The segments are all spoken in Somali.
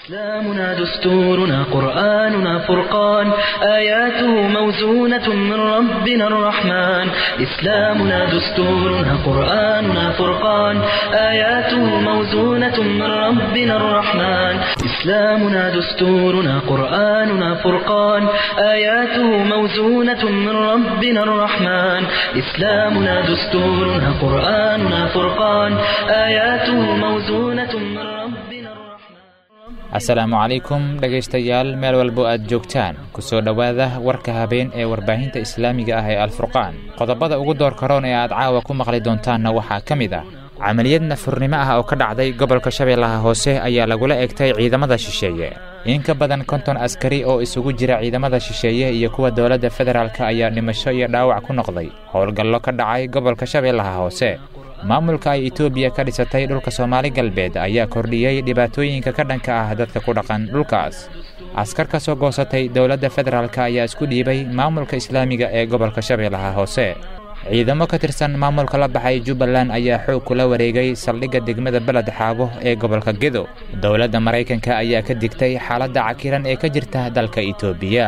إسلامنا دستورنا قرآننا فرقان آياته موزونة من ربنا الرحمن إسلامنا دستورنا قرآننا فرقان آياته موزونة من ربنا الرحمن إسلامنا دستورنا قرآننا فرقان آياته موزونة من ربنا الرحمن إسلامنا دستورنا قرآننا فرقان آياته موزونة من ربنا الرحمن asalaamu calaykum dhegaystayaal meel walbo aad joogtaan ku soo dhowaada warka habeen ee warbaahinta islaamiga ah ee alfurqaan qodobada ugu door karoon ee aad caawa ku maqli doontaanna waxaa ka mid ah camaliyad nafurnimo ah oo ka dhacday gobolka shabeellaha hoose ayaa lagula egtay ciidamada shisheeye in ka badan konton askari oo isugu jira ciidamada shisheeye iyo kuwa dowladda federaalk ayaa dhimasho iyo dhaawac ku noqday howlgallo ka dhacay gobolka shabeellaha hoose maamulka ay etoobiya ka dhisatay dhulka soomaali galbeed ayaa kordhiyey dhibaatooyinka ka dhanka ah dadka ku dhaqan dhulkaas askar ka soo goosatay dowladda federaalk ayaa isku dhiibay maamulka islaamiga ee gobolka shabeellaha hoose ciidamo ka tirsan maamulka la baxay jubbaland ayaa xoog kula wareegay saldhigga degmada beled xaabo ee gobolka gedo dowladda maraykanka ayaa ka digtay xaaladda cakiran ee ka jirta dalka etoobiya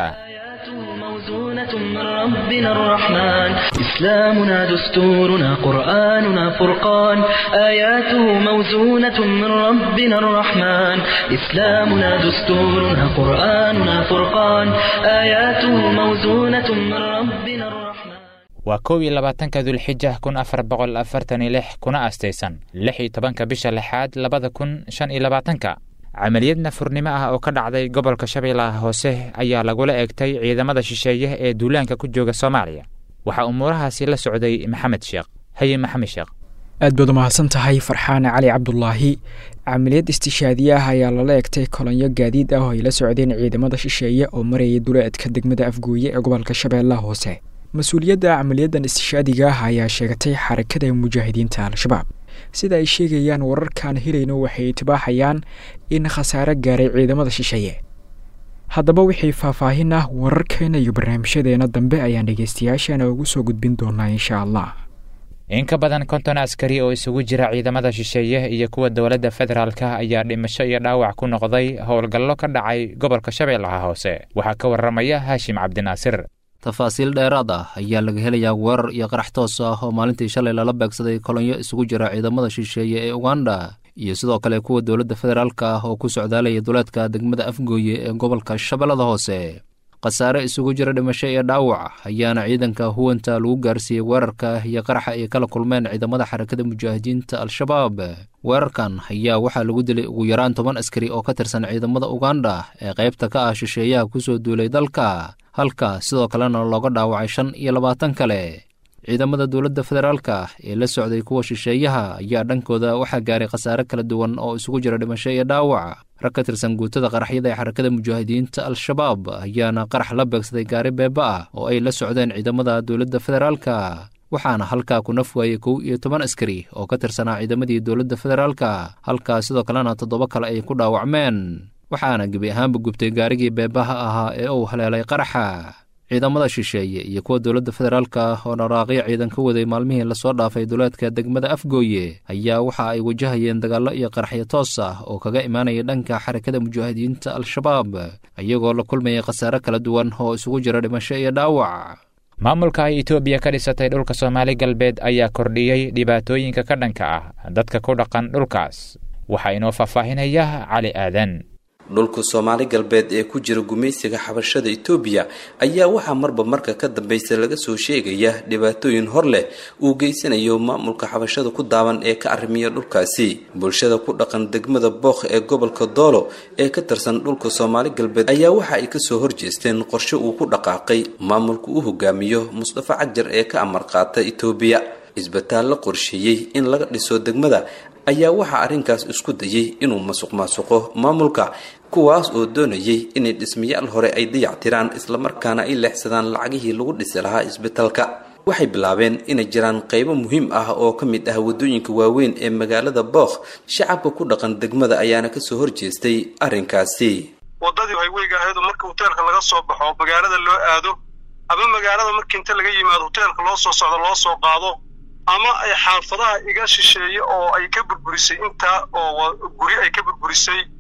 موزونة من ربنا الرحمن إسلامنا دستورنا قرآننا فرقان آياته موزونة من ربنا الرحمن إسلامنا دستورنا قرآننا فرقان آياته موزونة من ربنا الرحمن waa kow iyo labaatanka dulxija kun afar boqol afartan iyo lix kuna astaysan lix iyo tobanka bisha lixaad labada kun shan iyo labaatanka camaliyad nafurnimo ah oo ka dhacday gobolka shabeellaha hoose ayaa lagula egtay ciidamada shisheeye ee duulaanka ku jooga soomaaliya waxaa umuurahaasi la socday maxamed sheekh haye maxamed sheekh aad baad umahadsan tahay farxaane cali cabdulaahi camaliyad istishaadiye ah ayaa lala egtay kolonyo gaadiid ah oo ay la socdeen ciidamada shisheeye oo marayay duleedka degmada afgooye ee gobolka shabeellaha hoose mas-uuliyadda camaliyadan istishaadiga ah ayaa sheegatay xarakada mujaahidiinta al-shabaab sida ay sheegayaan wararkaan helayno waxay itibaaxayaan in khasaare gaaray ciidamada shisheeye haddaba wixii faahfaahin ah wararkeena iyo barnaamijyadeena dambe ayaan dhegeystayaashana ugu soo gudbin doonaa insha allah in ka badan konton askari oo isugu jira ciidamada shisheeye iyo kuwa dowladda federaalk ayaa dhimasho iyo dhaawac ku noqday howlgallo ka dhacay gobolka shabeellaha hoose waxaa ka warramaya haashim cabdinaasir tafaasiil dheeraad ah ayaa laga helayaa weerar iyo qarax toos ah oo maalintii shalay lala beegsaday kolonyo isugu jira ciidamada shisheeye ee uganda iyo sidoo kale kuwa dowladda federaalk ah oo ku socdaalaya duleedka degmada afgooye ee gobolka shabeellada hoose khasaare isugu jira dhimasho iyo dhaawac ayaana ciidanka huwanta lagu gaarsiiyey weerarka iyo qaraxa ay kala kulmeen ciidamada xarakada mujaahidiinta al-shabaab weerarkan ayaa waxaa lagu dilay ugu yaraan toban askari oo ka tirsan ciidamada uganda ee qaybta ka ah shisheeyaha kusoo duulay dalka halka sidoo kalena looga dhaawacay shan iyo labaatan kale ciidamada dowladda federaalka ee la socday kuwa shisheeyaha ayaa dhankooda waxaa gaaray khasaare kala duwan oo isugu jira dhimasho iyo dhaawac rag ka tirsan guutada qaraxyada ee xarakada mujaahidiinta al-shabaab ayaana qarax la beegsaday gaari beeba ah oo ay la socdeen ciidamada dowladda federaalka waxaana halkaa ku naf waayey kow iyo toban askari oo ka tirsanaa ciidamadii dowladda federaalka halkaa sidoo kalena toddoba kale ay ku dhaawacmeen waxaana gebi ahaanba gubtay gaarigii beebaha ahaa ee uu haleelay qaraxa ciidamada shisheeye iyo kuwa dowladda federaalka oo dharaaqyo ciidan ka waday maalmihii lasoo dhaafay duleedka degmada afgooye ayaa waxa ay wajahayeen dagaallo iyo qaraxyo toos ah oo kaga imaanaya dhanka xarakada mujaahidiinta al-shabaab iyagoo la kulmayay khasaare kala duwan oo isugu jira dhimasho iyo dhaawac maamulka ay etoobiya ka dhisatay dhulka soomaali galbeed ayaa kordhiyey dhibaatooyinka ka dhanka ah dadka ku dhaqan dhulkaas waxaa inoo faahfaahinaya cali aadan dhulka soomaali galbeed ee ku jira gumaysiga xabashada etoobiya ayaa waxaa marba marka ka dambeysa laga soo sheegaya dhibaatooyin hor leh uu geysanayo maamulka xabashada ku daawan ee ka arrimiya dhulkaasi bulshada ku dhaqan degmada bookh ee gobolka doolo ee ka tirsan dhulka soomaali galbeed ayaa waxa ay kasoo horjeesteen qorshe uu ku dhaqaaqay maamulka uu hogaamiyo mustafa cajar ee ka amar qaata etoobiya isbitaal la qorsheeyey in laga dhiso degmada ayaa waxaa arrinkaas isku dayay inuu masuq maasuqo maamulka kuwaas oo doonayay inay dhismayaal hore ay dayactiraan islamarkaana ay leexsadaan lacagihii lagu dhisi lahaa isbitaalka waxay bilaabeen inay jiraan qaybo muhiim ah oo ka mid ah waddooyinka waaweyn ee magaalada bookh shacabka ku dhaqan degmada ayaana kasoo horjeestay arrinkaasi waddadii hayweyga ahayd oo marka hoteelka laga soo baxo magaalada loo aado ama magaalada marka inta laga yimaado hoteelka loo soo socdo loo soo qaado ama ay xaafadaha iga shisheeye oo ay ka burburisay intaa oo guri ay ka burburisay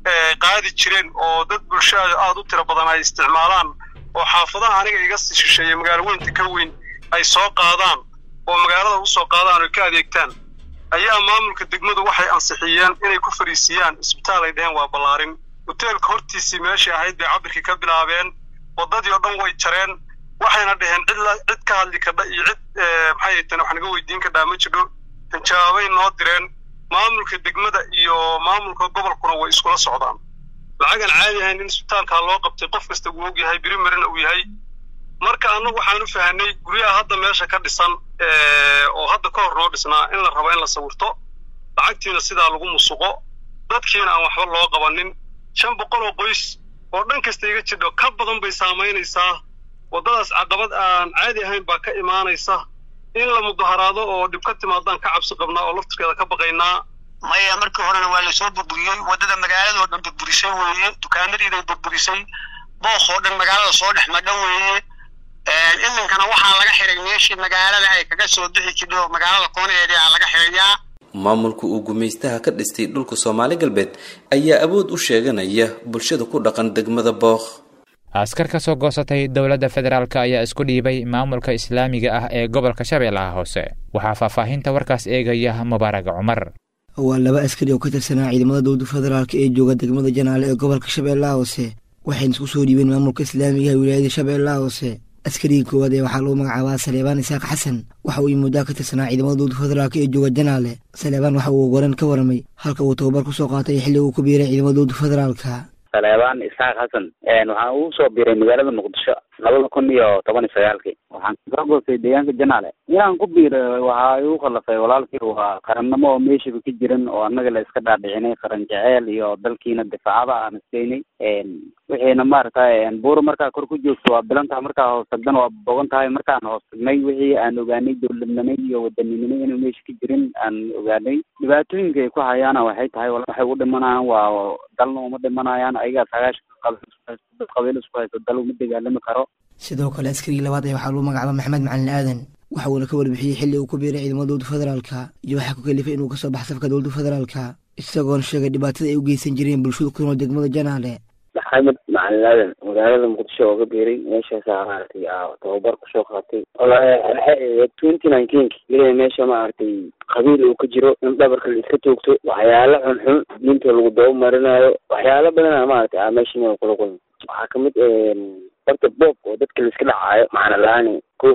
qaadi jireen oo dad bulshada aada u tiro badan ay isticmaalaan oo xaafadaha aniga iga shisheeye magaalo weynta ka weyn ay soo qaadaan oo magaalada usoo qaadaan oo ka adeegtaan ayaa maamulka degmadu waxay ansixiyeen inay ku fariisiyaan isbitaal ay dheheen waa ballaarin hoteelka hortiisii meeshay ahayd bay cabirkii ka bilaabeen waddadii oo dhan way jareen waxayna dhaheen cid cid ka hadli kadha iyo cid maxay tan wax naga weydiin kadhaa ma jidho jawaabay noo direen maamulka degmada iyo maamulka gobolkuna way iskula socdaan lacagan caadi ahayn in isbitaalkaa loo qabtay qof kasta uu og yahay birimarina uu yahay marka annagu waxaan u fahanay guryaha hadda meesha ka dhisan oo hadda ka hor noo dhisnaa in la rabo in la sawirto lacagtiina sidaa lagu musuqo dadkiina aan waxba loo qabanin shan boqol oo qoys oo dhan kasta iga jidho ka badan bay saamaynaysaa waddadaas caqabad aan caadi ahayn baa ka imaanaysa in la mudaharaado oo dhib ka timaadaan ka cabsi qabnaa oo laftirkeeda ka baqaynaa maya markii horena waa lasoo burburiyey waddada magaalada oo dhan burburisay weeye dukaanadiiday burburisay book oo dhan magaalada soo dhex madhan weeye iminkana waxaa laga xiray meeshii magaalada ay kaga soo bixi jidho magaalada koonaheedii aa laga xirayaa maamulka uu gumaystaha ka dhistay dhulka soomaali galbeed ayaa awood u sheeganaya bulshada ku dhaqan degmada bookh askar ka soo goosatay dowladda federaalk ayaa isku dhiibay maamulka islaamiga ah ee gobolka shabeellaha hoose waxaa faahfaahinta warkaas eegaya mubaarag cumar waa laba askari oo ka tirsanaa ciidamada dowladda federaalk ee jooga degmada janaale ee gobolka shabeellaha hoose waxayna isku soo dhiibeen maamulka islaamiga ee wilaayada shabeellaha hoose askarigii koowaad ee waxaa lagu magacaabaa saleebaan isaaq xasan waxa uu muddaa ka tirsanaa ciidamada dowladda federaalk ee jooga janaale saleebaan waxa uu goran ka waramay halka uu tababar ku soo qaatay xilli uu ku biiray ciidamada dowladda federaalka saleebaan isaaq xasan waxaan ugu soo biiray magaalada muqdisho labada kun iyo toban iyo sagaalkii waxaan soo goostay deegaanka janaale inaan ku biiray waxaa igu khallafay walaalkii waa qarannimo oo meeshaba ka jiran oo annaga la iska dhaadhicinay qaran jeceel iyo dalkiina difaacada aan iskaynay wixiina maaragtay buur markaa kor ku joogto waa bilantaha markaa hoos tagdana waa bogan tahay markaan hoos tagnay wixii aan ogaanay dowladnimay iyo wadaninimay inuu meesha ka jirin aan ogaanay dhibaatooyinka ay ku hayaana waxay tahay waxay u dhimanayaan waa dalna uma dhimanayaan ayagaa sagaashan qabiil isku haysto dal uma dagaalami karo sidoo kale askarigii labaad ee waxaa lagu magacaaba maxamed macalin aadan waxa uuna ka warbixiyey xilli uu ku biiray ciidamada dowladda federaalka iyo waxaa ku kalifay inuu kasoo baxa safka dowladda federaalka isagoona sheegay dhibaatada ay u geysan jireen bulshada ku nool degmada janaale maxamed macalin aadan magaalada muqdisho oo ka biiray meeshaasa maaragtay tababar kusoo qaatay twenty nineteenki ilaa meesha maaragtay qabiil uu ka jiro in dhabarka la iska toogto waxyaalo xunxun diinta lagu daba marinayo waxyaalo badana maaragtay a meesha kula kulma waxaa kamid horta boob oo dadka la iska dhacaayo macna la-aan ko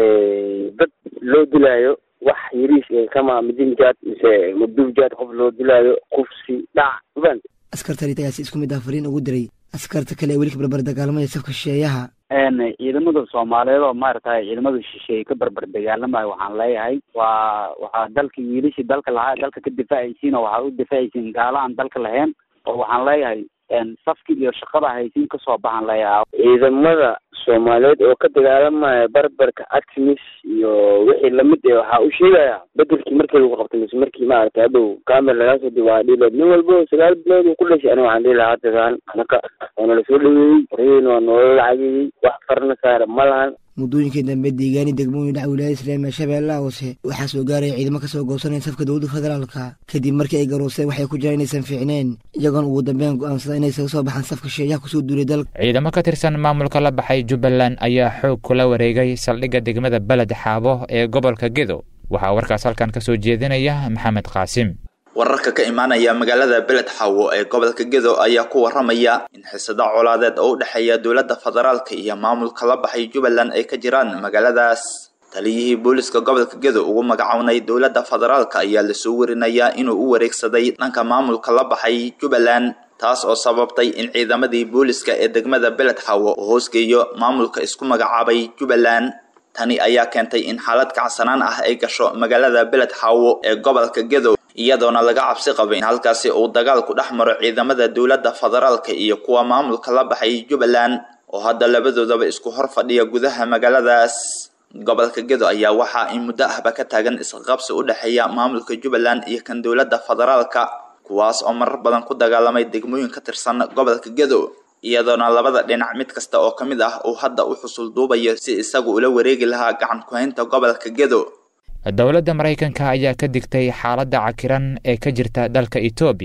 dad loo dilaayo wax yariis kama midinjaad mise mabduubjaad qof loo dilaayo kufsi dhac ufahanta askartani tagaasi isku mid ah fariin ugu diray askarta kale ee weli ka barbar dagaalamaya safka shisheeyaha ciidamada soomaaliyeed oo maaragtay ciidamada shisheeye ka barbar dagaalamayo waxaan leeyahay waa waxaa dalka wiilashii dalka lahaa dalka ka difaacaysiin oo waxaa u difaacaysiin gaalo aan dalka lahayn oo waxaan leeyahay safki iyo shaqada haysiin kasoo baxan leeyahay ciidamada soomaaliyeed oo ka dagaalamaya barbarka actimis iyo wixii lamid e waxaa u sheegaya bedelkii markii lagu qabtay mise markii maaragtay hadhow camera lagaa soo diba waa dhiileed nin walba sagaal bilood uu ku dhashay aniga waxaan dhihi lahaa hadagaan anaka waana lasoo dhaweeyey horyeyna waa noola lacageeyey wax farna saara ma lahan muddooyinkii dambe deegaani degmooyin dhaca wilaayada islaamiga shabeellaha hoose waxaa soo gaaraya ciidamo kasoo goosanaya safka dowladda federaalka kadib markii ay garooseen waxay ku jiraan inaysan fiicneen iyagoona ugu dambeyn go-aansada inay isaga soo baxaan safka sheeyaha kusoo duulay dalka ciidamo ka tirsan maamulka la baxay jubbaland ayaa xoog kula wareegay saldhigga degmada beled xaabo ee gobolka gedo waxaa warkaas halkan ka soo jeedinaya maxamed qaasim wararka ka imaanaya magaalada beled xawo ee gobolka gedo ayaa ku waramaya in xisado colaadeed oo u dhexeeya dowladda federaalka iyo maamulka la baxay jubbaland ay ka jiraan magaaladaas taliyihii booliska gobolka gedo ugu magacownay dowladda federaalka ayaa lasoo warinayaa inuu u wareegsaday dhanka maamulka la baxay jubbaland taas oo sababtay in ciidamadii booliska ee degmada beled xawo uu hoosgeeyo maamulka isku magacaabay jubbaland tani ayaa keentay in xaalad kacsanaan ah ay gasho magaalada beled xawo ee gobolka gedo iyadoona laga cabsi qabay in halkaasi uu dagaal ku dhex maro ciidamada dowladda federaalka iyo kuwa maamulka la baxay jubbaland oo hadda labadoodaba isku hor fadhiya gudaha magaaladaas gobolka gedo ayaa waxaa in muddo ahba ka taagan isqaqabsi u dhexeeya maamulka jubbaland iyo kan dowladda federaalka kuwaas oo marar badan ku dagaalamay degmooyin ka tirsan gobolka gedo iyadoona labada dhinac mid kasta oo ka mid ah uu hadda u xusul duubayo si isagu ula wareegi lahaa gacan ku-haynta gobolka gedo dowladda maraykanka ayaa ka digtay xaaladda cakiran ee ka jirta dalka etoobiya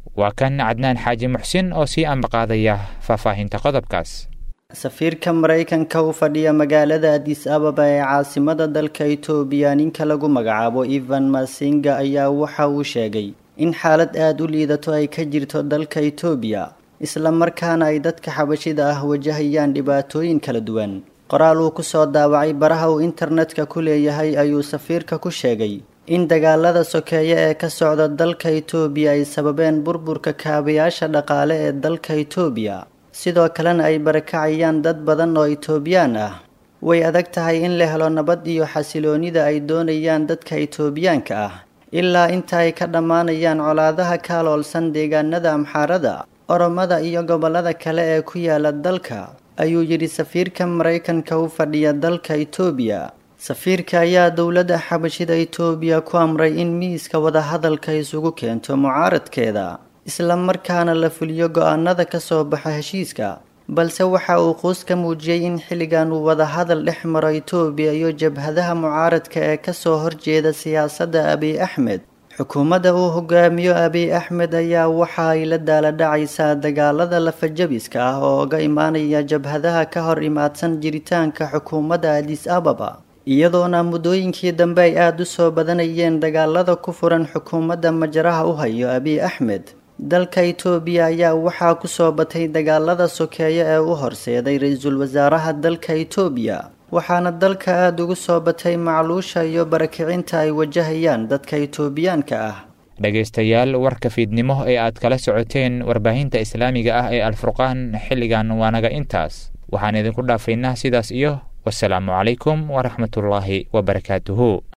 waa kan cadnaan xaaji muxsin oo sii ambaqaadaya faahfaahinta qodobkaas safiirka maraykanka u fadhiya magaalada adis ababa ee caasimada dalka itoobiya ninka lagu magacaabo evan masinga ayaa waxa uu sheegay in xaalad aada u liidato ay ka jirto dalka itoobiya isla markaana ay dadka xabashida ah wajahayaan dhibaatooyin kala duwan qoraal uu kusoo daawacay baraha uu internetka ku leeyahay ayuu safiirka ku sheegay in dagaalada sokeeye ee ka socda dalka itoobiya ay sababeen burburka kaabayaasha dhaqaale ee dalka itoobiya sidoo kalena ay barakacayaan dad badan oo itoobiyaan ah way adag tahay in la helo nabad iyo xasiloonida ay doonayaan dadka itoobiyaanka ah ilaa inta ay ka dhammaanayaan colaadaha kaaloolsan deegaanada amxaarada oromada iyo gobollada kale ee ku yaala dalka ayuu yidhi safiirka maraykanka u fadhiya dalka itoobiya safiirka ayaa dowladda xabashida itoobiya ku amray in miiska wadahadalka isugu keento mucaaradkeeda isla markaana la fuliyo go-aanada ka soo baxa heshiiska balse waxa uu quus ka muujiyey in xilligan uu wadahadal dhex maro itoobiya iyo jabhadaha mucaaradka ee kasoo horjeeda siyaasadda abiy axmed xukuumadda uu hogaamiyo abiy axmed ayaa waxa ay la daaladhacaysaa dagaalada lafajabiska ah oo uga imaanaya jabhadaha ka hor imaadsan jiritaanka xukuumadda adis ababa iyadoona muddooyinkii dambe ay aada u soo badanayeen dagaalada ku furan xukuumadda majaraha u hayo abiy axmed dalka itoobiya ayaa waxaa kusoo batay dagaalada sokeeye ee u horseeday ra-iisul wasaaraha dalka itoobiya waxaana dalka aada ugu soo batay macluusha iyo barakicinta ay wajahayaan dadka itoobiyaanka ah dhegaystayaal warka fiidnimo ee aad kala socoteen warbaahinta islaamiga ah ee alfurqaan xilligan waanaga intaas waxaan idinku dhaafaynaa sidaas iyo wasalaamu calaykum waraxmatullaahi wabarakaatuhu